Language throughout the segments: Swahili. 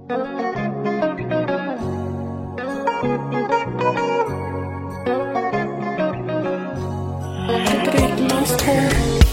Big monster.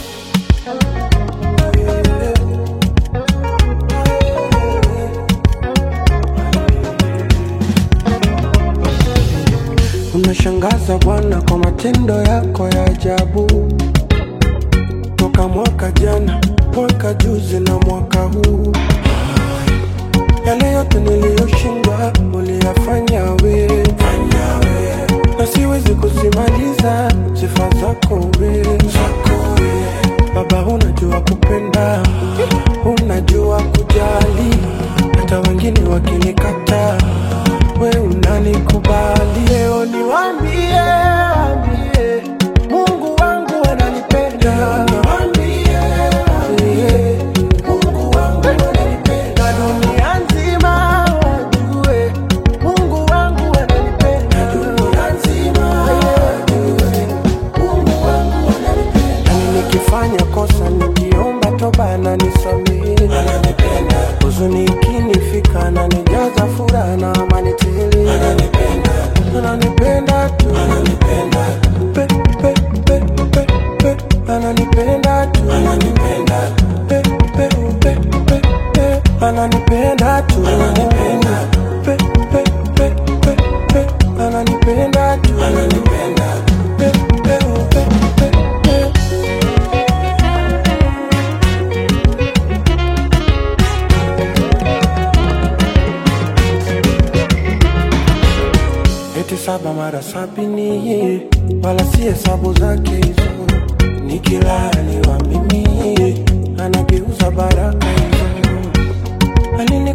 Unashangaza Bwana kwa matendo yako ya ajabu, toka mwaka jana, mwaka juzi na mwaka huu. Yale yote niliyoshindwa uliyafanya wewe, na siwezi kusimaliza sifa zako wewe. Baba, unajua kupenda, unajua kujali, hata wengine wakinikataa, we unanikubali. Leo niwaambie, ambie, Mungu wangu ananipenda. Niwaambie, ambie, Mungu wangu ananipenda. Na dunia nzima wajue, Mungu wangu ananipenda. Na dunia nzima wajue, Mungu wangu ananipenda. Nami nikifanya kosa nikiomba toba ananisamehe. Ananipenda. Huzuni ikinifika ananijaza furaha na amani tele. Ananipenda. Ananipenda tu. Ananipenda. Pe, pe, pe, pe, pe. Ananipenda tu. Ananipenda. Pe, pe, pe, pe, pe. Ananipenda tu. Ananipenda. Pe, pe, pe, pe, pe. Ananipenda tu. Ananipenda. Pe, pe, pe, pe, pe. eti saba mara sabini, wala si hesabu zake hizo. Nikilaniwa mimi anageuza baraka hizo. Alini